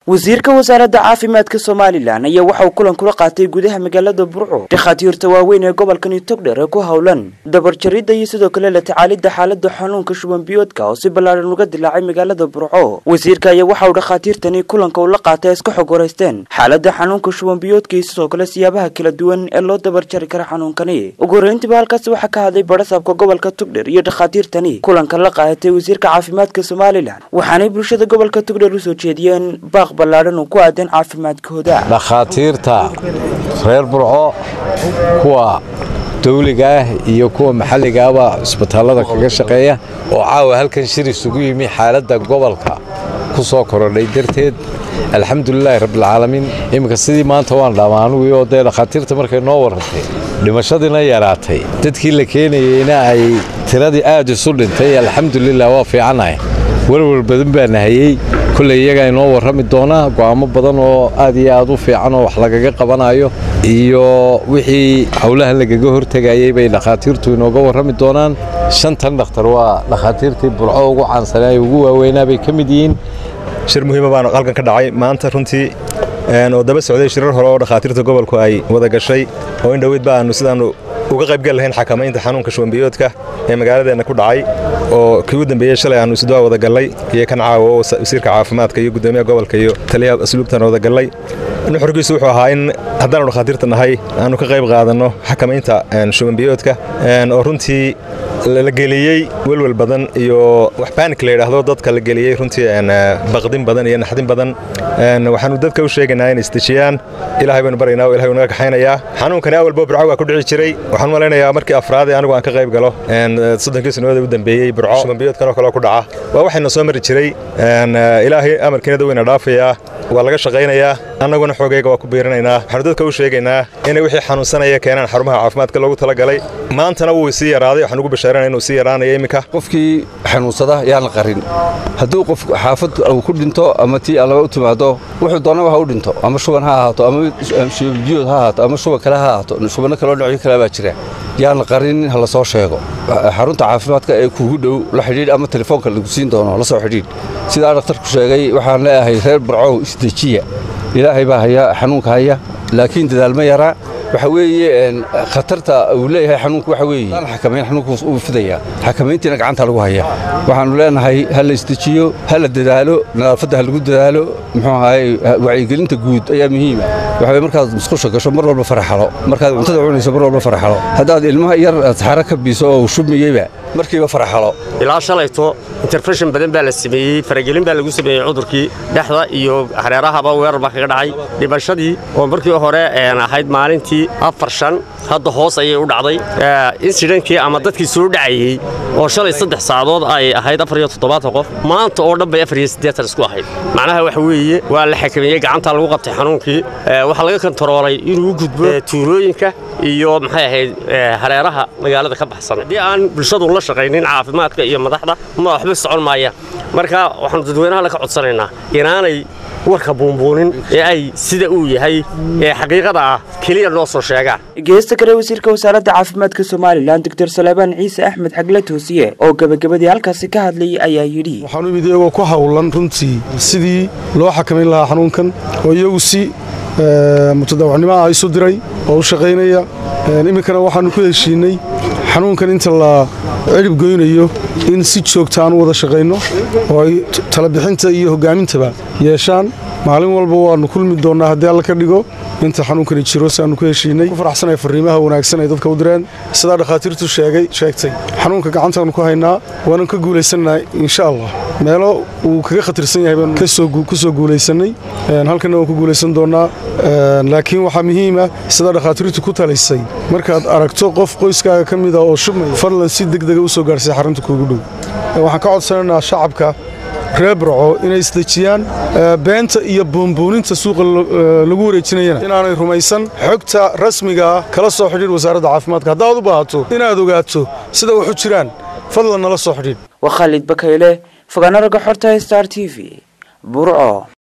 wasiirka wasaaradda caafimaadka somalilan ayaa waxa uu kulan kula qaatay gudaha magaalada burco dhakhaatiirta waaweyn ee gobolkani togdher ee ku howlan dabarjaridda iyo sidoo kale la tacaalidda xaaladda xanuunka shuban biyoodka oo si ballaadhan uga dilaacay magaalada burco wasiirka ayaa waxa uu dhakhaatiirtani kulanka ula qaatay iska xog waraysteen xaaladda xanuunka shuban biyoodka iyo sidoo kale siyaabaha kala duwan ee loo dabarjari kara xanuunkani ugu horreyntiba halkaasi waxaa ka hadlay barasaabka gobolka togdher iyo dhakhaatiirtani kulanka la qaadatay wasiirka caafimaadka somalilan waxaanay bulshada gobolka togdher usoo jeediyeen baaq ballaadhan oo ku aadan caafimaadkooda dhakhaatiirta reer burco kuwa dawliga ah iyo kuwa maxalligaaba cisbitaallada kaga shaqeeya oo caawa halkan shir isugu yimi xaaladda gobolka ku soo korodhay darteed alxamdulilaahi rabbilcaalamiin iminka sidii maanta waan dhaama anugii oo dee dhakhaatiirta markay noo warrantay dhimashadiina yaraatay dadkii la keenayeyna ay tiradii aad isu dhintay alxamdulilah waa fiicanahay warwar badan baa nahayey kolley iyagaa inoo warrami doonaa go'aamo badan oo aad iyo aad u fiican oo wax lagaga qabanayo iyo wixii howlahan lagaga hortegayey bay dhakhaatiirtu inooga warrami doonaan shantan dhakhtar waa dhakhaatiirtii burco ugu caansanaa ee ugu waaweynaa bay ka mid yihiin shir muhiima baan halkan ka dhacay maanta runtii oo daba socday shirar hore oo dhakhaatiirta gobolku ay wada gashay oo in dhoweyd baanu sidaannu uga qaybgal lahayn xakamaynta xanuunka shubanbiyoodka ee magaaladeenna ku dhacay oo kii u dambeeyey shalay aannu isduwaa wada gallay iyo kan caawa oo wasiirka caafimaadka iyo guddoomiyaha gobolka iyo taliyaha asluubtan wada gallay nuxurkiisu wuxuu ahaa in haddaanu dhakhaatiirta nahay aannu ka qayb qaadanno xakamaynta shubanbiyoodka oo runtii la geliyey welwel badan iyo wax baanik la yidhaahdo dadka la geliyey runtii baqdin badan iyo naxdin badan waxaanu dadka u sheegaynaa inay isdejiyaan ilaahay baynu baryaynaa oo ilahay naga kaxaynayaa xanuunkani awalba burco waa ku dhici jiray waxaan malaynayaa markii afraad ee anigu aan ka qayb galo soddonkii sannadood u dambeeyey burco shubanbiyoodkan oo kaleo ku dhaca waa waxayna soo mari jiray ilaahay amarkiinada weyna dhaafayaa waa laga shaqaynayaa annaguna xoogayga waa ku biirinaynaa waxaanu dadka u sheegaynaa inay wixii xanuunsanaya keenaan xarumaha caafimaadka loogu talagalay maantana wuu sii yaraaday waxaan ugu bashaarana inuu sii yaraanaya iminka qofkii xanuunsada yaan la qarin hadduu qof xaafad uu ku dhinto ama tii allaba u timaado wuxuu doonaba ha u dhinto ama shuban ha ahaato ama shubanbiyood ha ahaato ama shuban kale ha ahaato shubanno kaloo dhinacyo kale baa jira yaan la qarinin ha la soo sheego xarunta caafimaadka ee kuugu dhow la xidhiidh ama telefoonka lagu siin doono la soo xidhiidh sidaa dhakhtarku sheegay waxaan leeyahay reer burcow isdejiya ilaahay baa haya xanuunka haya laakiin dadaalma yaraa waxa weeye khatarta uu leeyahay xanuunku waxa weeye aan xakamayn xanuunku uu fidaya xakamayntiina gacanta lagu haya waxaanu leenahay ha la isdejiyo ha la dadaalo nadaafadda ha lagu dadaalo muxuu ahaay wacyigelinta guud ayaa muhiima waxa weye markaad musqusha gasho mar walba faraxalo markaad cuntada cunayso mar walba faraxalo haddaad ilmaha yar saxaro ka biiso oo shubmiyeyba markiiba faraxalo ilaa shalayto interfeshin badan baa la sameeyey faragelin baa lagu sameeyey cudurkii dhexda iyo hareerahaba weerar baa kaga dhacay dhimashadii oo markii hore ahayd maalintii afar shan hadda hoos ayay u dhacday insidankii ama dadkii soo dhacayey oo shalay saddex saacadood ay ahayd afar iyo toddobaatan qof maanta oo dhan bay afar iyo siddeetan isku ahayd macnaha waxa weeye waa la xakameeyey gacantaa lagu qabtay xanuunkii waxaa laga kontaroolay inuu gudbo tuulooyinka iyo maxay ahayd hareeraha magaalada ka baxsan haddii aan bulshadu la shaqaynin caafimaadka iyo madaxda ma waxba socon maayaan marka waxaanu dadweynaha la ka codsanaynaa inaanay warka buunbuunin ee ay sida uu yahay ee xaqiiqada ah keliya noo soo sheegaan geesta kale wasiirka wasaaradda caafimaadka somalilan doctor salebaan ciise axmed xagle toosiye oo gebagabadii halkaasi ka hadlayay ayaa yidhi waxaanu imid iyagoo ku hawlan runtii sidii loo xakamayn lahaa xanuunkan oo iyagu si mutadawacnimo ah isu diray oo u shaqaynaya iminkana waxaannu ku heshiinnay xanuunkan inta la cirib goynayo in si joogta aan u wada shaqayno oo ay talabixinta iyo hogaamintaba yeeshaan maalin walba waannu kulmi doonnaa haddii alla ka dhigo inta xanuunkani jiro si aannu ku heshiinnay ku faraxsanaya farriimaha wanaagsan ay dadka u direen sidaa dhakhaatiirtu sheegay sheegtay xanuunka gacantaannu ku haynaa waanan ka guulaysannahay insha allah meelo uu kaga khatarsan yahay baanu ku soo guulaysannay halkanna waan ku guulaysan doonnaa laakiin waxaa muhiima sidaa dhakhaatiirtu ku talisay markaad aragto qof qoyskaaga ka mida oo shubmaya fadlan si degdega u soo gaarhsay xarunta kuugu dhow waxaan ka codsanaynaa shacabka reer burco inay isdejiyaan beenta iyo buunbuuninta suuqa lagu wareejinayana inaanay rumaysan xogta rasmigaa kala soo xidhiidh wasaaradda caafimaadka haddaad u baahato inaad ogaato sida waxu jiraan fadlan nala soo xidhiidh waa khaalid bakayle fogaana ragga xorta star t v burco